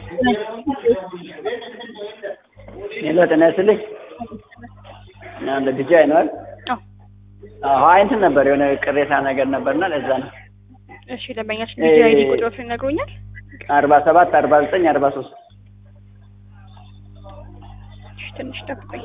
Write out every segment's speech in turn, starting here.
ሄሎ ጤና ይስጥልኝ። አንድ ልጅ አይነዋል አዎ አዎ እንትን ነበር የሆነ ቅሬታ ነገር ነበርና ለዛ ነው። እሺ ደንበኛችን ቢጂ አይዲ ቁጥሮችን ይነግሩኛል? አርባ ሰባት አርባ ዘጠኝ አርባ ሶስት እሺ ትንሽ ጠብቁኝ።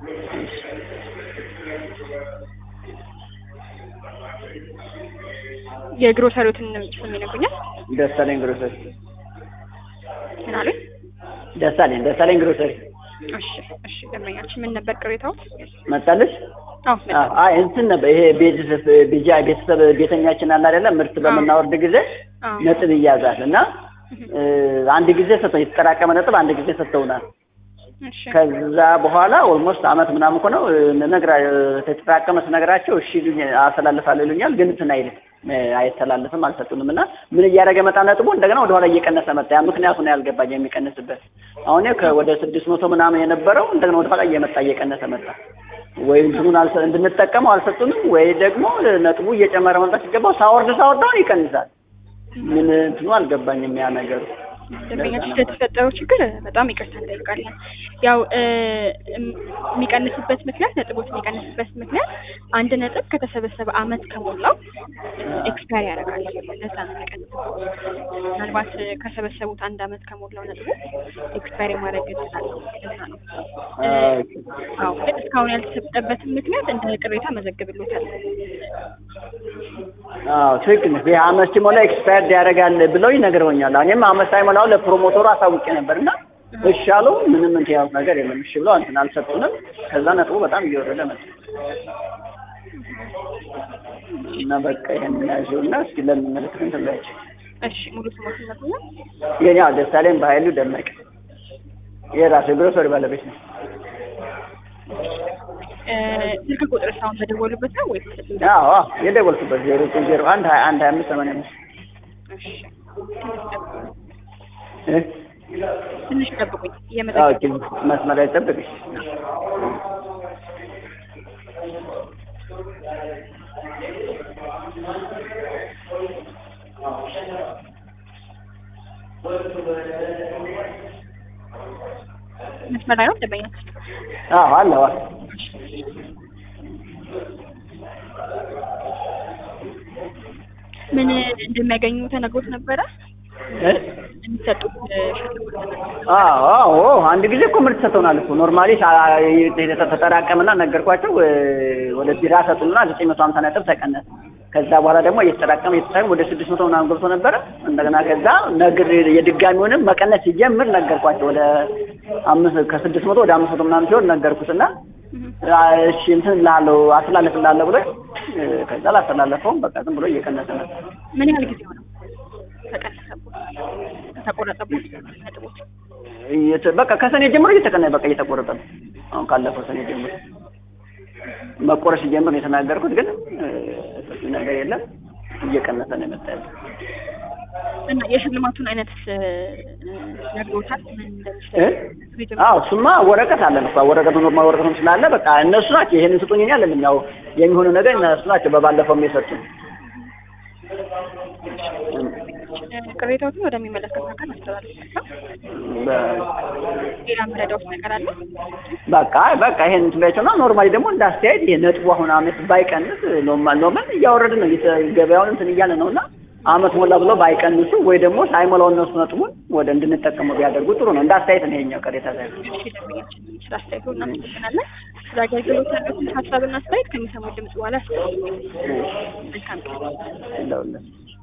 የግሮሰሪዎትን ስም ይነግሩኛል? ደሳለኝ ግሮሰሪ ምን አሉኝ? ደሳለኝ ደሳለኝ ግሮሰሪ እሺ እሺ ደንበኛችን ምን ነበር ቅሬታው? መጣልሽ? አዎ መጣ። አዎ አይ እንትን ነበር ይሄ ቤተሰብ ቢጃ ቤተሰብ ቤተኛችን አለ አይደለም ምርት በምናወርድ ጊዜ አዎ ነጥብ ይያዛል እና እ አንድ ጊዜ ሰጥተው የተጠራቀመ ነጥብ አንድ ጊዜ ሰጥተውናል። እሺ ከዛ በኋላ ኦልሞስት አመት ምናምን እኮ ነው ነግራ የተጠራቀመ ስነግራቸው እሺ ይሉኝ አስተላልፋለሁ ይሉኛል። ግን እንትን አይልም እ አይተላለፍም አልሰጡንም። እና ምን እያደረገ መጣ ነጥቡ እንደገና ወደኋላ እየቀነሰ መጣ። ያ ምክንያቱ ነው ያልገባኝ የሚቀንስበት። አሁን ከወደ ስድስት መቶ ምናምን የነበረው እንደገና ወደኋላ እየመጣ እየቀነሰ መጣ። ወይ እንትኑን አልሰ እንድንጠቀመው አልሰጡንም፣ ወይ ደግሞ ነጥቡ እየጨመረ መምጣት ሲገባው ሳወርድ ሳወርድ አሁን ይቀንሳል። ምን እንትኑ አልገባኝም ያ ነገሩ። ደንበኛችን ስለተፈጠረው ችግር በጣም ይቅርታ እንጠይቃለን። ያው እ እም- የሚቀንስበት ምክንያት ነጥቦች የሚቀንስበት ምክንያት አንድ ነጥብ ከተሰበሰበ አመት ከሞላው ኤክስፓየር ያደርጋል። ለዛ ነው የሚቀንስበት። ምናልባት ከሰበሰቡት አንድ አመት ከሞላው ነጥቡ ኤክስፓየር የማድረግ እድል አለው። ለዛ ነው እ አዎ ግን እስካሁን ያልተሰጠበትን ምክንያት እንደ ቅሬታ መዘግብሎታል። አዎ ትክክል ነህ። ይሄ አመት ሲሞላ ኤክስፓየርድ ያደርጋል ብለው ይነግረውኛል። እኔም አመት ሳይሞላው ለፕሮሞተሩ አሳውቄ ነበር እና እሺ አሉ። ምንም እንትን ያሉት ነገር የለም። እሺ ብለው እንትን አልሰጡንም። ከዛ ነጥቡ በጣም እየወረደ መጣ እና በቃ ይሄን ያዥው እና እስኪ ለሚመለከት እንትን በያቸው። እሺ ሙሉ ስሞት ይነግሩኛል? የኔ አዎ ደሳለኝ በኃይሉ ደመቀ የራሴ ግሮሰሪ ባለቤት ነው። እ ስልክ ቁጥር ሳሁን በደወሉበት ነው ወይስ? አዎ አዎ የደወልኩበት ዜሮ ዘጠኝ ዜሮ አንድ ሀያ አንድ ሀያ አምስት ሰማንያ አምስት እሺ ትንሽ ጠብቁኝ። እ ትንሽ ጠብቁኝ። አዎ እየመዘገብ ችግር መስመር ላይ ጠብቅሽ። መስመር ላይ ነው ደንበኛ አዎ አለ አዎ ምን እንደሚያገኙ ተነግሮት ነበረ? እ የሚሰጡት ሽልማት ተነግሮት አዎ አዎ አንድ ጊዜ እኮ ምርት ሰጥተውናል እኮ ኖርማሊ ተጠራቀምና ነገርኳቸው እ ወደ ቢራ ሰጡና ዘጠኝ መቶ ሀምሳ ነጥብ ተቀነሰ። ከዛ በኋላ ደግሞ እየተጠራቀመ እየተጠራቀመ ወደ ስድስት መቶ ምናምን ገብቶ ነበረ። እንደገና ከዛ ነግር የድጋሚውንም መቀነስ ሲጀምር ነገርኳቸው ወደ አምስት ከስድስት መቶ ወደ አምስት መቶ ምናምን ሲሆን ነገርኩትና አ እሺ እንትን ላለው አስተላልፍላለሁ ብሎ እ ከዛ ላስተላለፈውም በቃ ዝም ብሎ እየቀነሰ ነበር። ምን ያህል ጊዜ ሆነው ተቀነሰቦት ተቆረጠቦት ነጥቦት? እየተ- በቃ ከሰኔ ጀምሮ እየተቀነ በቃ እየተቆረጠ ነው። አሁን ካለፈው ሰኔ ጀምሮ መቆረጥ ሲጀምር ነው የተናገርኩት፣ ግን እ ሰፊ ነገር የለም እየቀነሰ ነው የመጣ ያለው። እና የሽልማቱን አይነት እ ነግሮታል? ምን እ እንደሚሰጥ አዎ እሱማ ወረቀት አለን እኮ ወረቀቱ ኖርማል ወረቀቱም ስላለ በቃ እነሱ ናቸው ይሄንን ስጡኝ እኔ አለልም። ያው የሚሆኑ ነገር እነሱ ናቸው በባለፈውም የሰጡን። ቅሬታዎችን ወደሚመለከት አካል አስተላልፋለሁ። በ- ሌላ የምረዳውት ነገር አለ? በቃ በቃ ይሄን እንትላቸውና ኖርማሊ ደግሞ እንደ አስተያየት ይሄ ነጥቡ አሁን አመት ባይቀንስ ኖርማል ኖርማል እያወረድን ነው እየተ- ገበያውን እንትን እያለ ነው እና አመት ሞላ ብለው ባይቀንሱ ወይ ደግሞ ሳይሞላው እነሱ ነጥቡን ወደ እንድንጠቀመው ቢያደርጉ ጥሩ ነው። እንደ አስተያየት ነው ይሄኛው ቅሬታ ላይ እሺ ደንበኛችን ስለ አስተያየቱ እናመሰግናለን። ስለ አገልግሎት ያሉትን ሀሳብና አስተያየት ከሚሰሙ ድምጽ በኋላ ያስተላልፋል። መልካም ቀን። እንደውለን